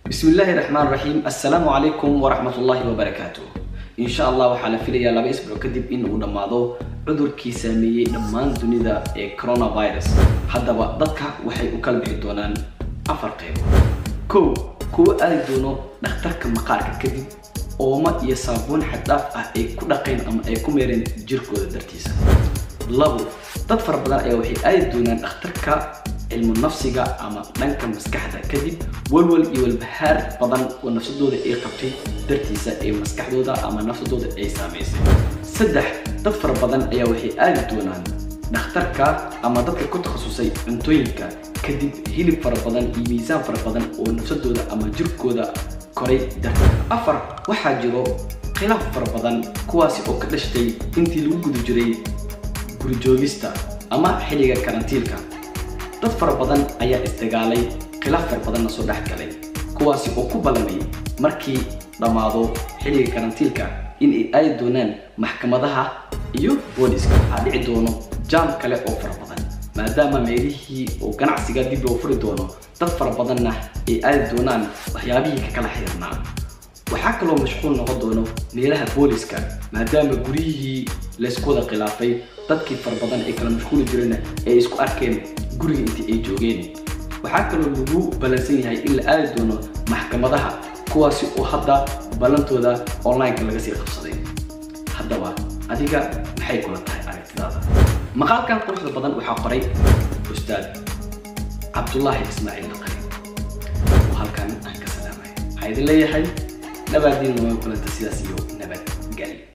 bismi illaahi raxmaan raxiim assalaamu calaykum waraxmat ullaahi wabarakaatu insha allah waxaa la filayaa laba isbuuc kadib in uu dhammaado cudurkii saameeyey dhammaan dunida ee coronavirus haddaba dadka waxay u kala bixi doonaan afar qaybood kow kuwa aadi doono dhakhtarka maqaarka kadib ooma iyo saabuun xaddhaaf ah ay ku dhaqeen ama ay ku meereen jirkooda dartiisa labo dad fara badan ayaa waxay aadi doonaan dhakhtarka cilmu nafsiga ama dhanka maskaxda kadib walwal iyo walbahaar badan oo nafsadooda ay qabtay dartiisa ee maskaxdooda ama nafsadooda ay saamaysay saddex dad fara badan ayaa waxay aadi doonaan dhakhtarka ama dadka ku takhasusay cuntooyinka kadib hilib fara badan iyo miisaan fara badan oo nafsadooda ama jirkooda koray darteed afar waxaa jiro khilaaf fara badan kuwaasi oo ka dhashtay intii lagu guda jiray gurijoogista ama xilliga karantiilka dad fara badan ayaa isdagaalay khilaaf fara badanna soo dhex galay kuwaasi oo ku ballamay markii dhammaado xilliga karantiilka in ay aadi doonaan maxkamadaha iyo booliska waxaa dhici doono jaam kale oo fara badan maadaama meelihii oo ganacsiga dib loo furi doono dad fara badanna ay aadi doonaan waxyaabihii ka kala xiriirnaa waxaa kaloo mashquul noqon doono meelaha booliska maadaama guryihii laysku wada khilaafay dadkii fara badan ay kala mashquuli jireenna ay isku arkeen guriga intii ay joogeen waxaa kaloo lagu ballansan yahay in la aadi doono maxkamadaha kuwaasi oo hadda ballantooda online-ka laga sii qabsaday haddaba adiga maxay kula tahay aragtidaada maqaalkan quruxda badan waxaa qoray ustaad cabdullaahi ismaaciil naqari oo halkan aan ka salaamay waxaa idin leeyahay nabaadiin waa kulanta sidaas iyo nabad geli